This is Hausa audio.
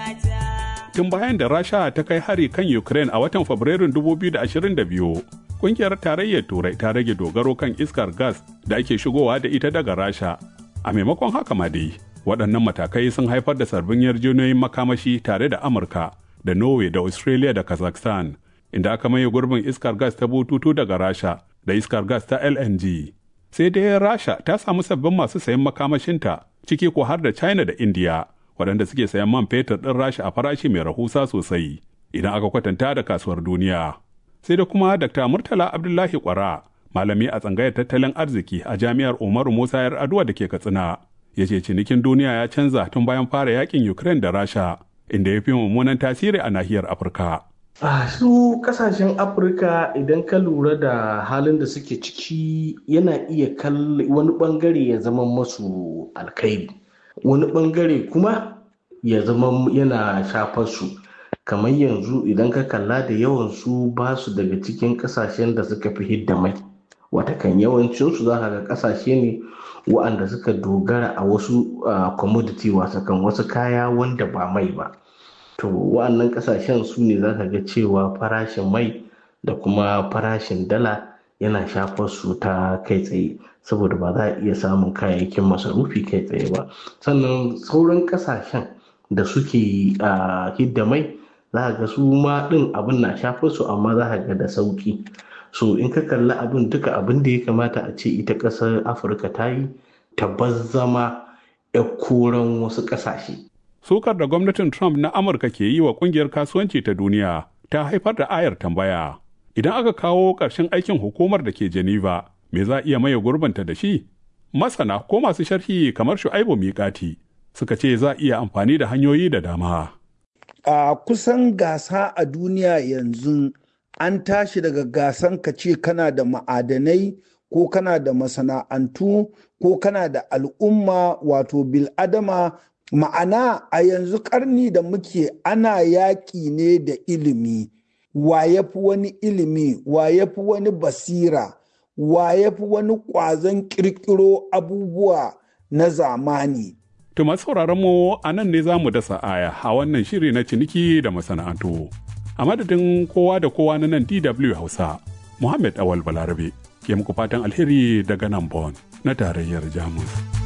Tun bayan da Rasha ta kai hari kan Ukraine a watan Fabrairun 2022, kungiyar tarayyar Turai ta rage dogaro kan iskar gas da ake shigowa da ita daga Rasha. A maimakon haka ma dai, waɗannan matakai sun haifar da sabbin yarjejeniyoyin makamashi tare da Amurka da Norway da Australia da Kazakhstan, inda aka maye gurbin iskar gas ta bututu daga Rasha da iskar gas ta LNG. Sai dai Rasha ta samu sabbin masu sayan makamashinta ciki ko har da China da India, waɗanda suke sayan man fetur ɗin Rasha a farashi mai rahusa sosai idan aka kwatanta da kasuwar duniya. Sai da kuma Dr. Murtala Abdullahi Kwara, malami a tsangayar tattalin arziki a Jami'ar Umaru Musa Yar Aduwa da ke Katsina, ya ce cinikin duniya ya canza tun bayan fara yakin Ukraine da Rasha, inda ya fi mummunan tasiri a nahiyar Afirka. a su kasashen afirka idan ka lura da halin da suke ciki yana iya kalli wani bangare ya zama masu alkhairi wani bangare kuma ya zama yana shafar su kamar yanzu idan ka kalla da yawan su ba su daga cikin kasashen da suka fi hidda mai watakan yawancinsu za ka ga kasashe ne wa'anda suka dogara a wasu commodity wasakan wasu kaya wanda ba mai ba to wa'annan kasashen su ne za ka ga cewa farashin mai da kuma farashin dala yana shafar su ta kai tsaye saboda ba za a iya samun kayayyakin masarufi kai tsaye ba sannan sauran kasashen da suke a hidda mai za ka ga su ma din abin na shafar su amma za ka ga da sauki so in ka kalli abin duka abin da ya kamata a ce ita ƙasar afirka ta yi ta zama 'ya koran wasu ƙasashe sukar da gwamnatin Trump na Amurka ke yi wa kungiyar kasuwanci ta duniya ta haifar da ayar tambaya. Idan aka kawo ƙarshen aikin hukumar da ke Geneva, me za iya maye gurbanta da shi? Masana ko masu sharhi kamar Shu'aibu Miƙati suka ce za iya amfani da hanyoyi da dama. A kusan gasa a duniya yanzu an tashi daga gasan ka ce kana da ma'adanai ko kana da masana'antu ko kana da al'umma wato bil'adama ma'ana a yanzu karni da muke ana yaƙi ne da ilimi wa ya fi wani ilimi wa ya fi wani basira wa ya fi wani ƙwazon ƙirƙiro abubuwa na zamani To masu sauraron mu a nan ne za mu dasa aya a wannan shiri na ciniki da masana'antu. A madadin kowa da kowa na nan DW Hausa, Muhammad Awal Balarabe ke muku fatan alheri daga nan Bon na tarayyar Jamus.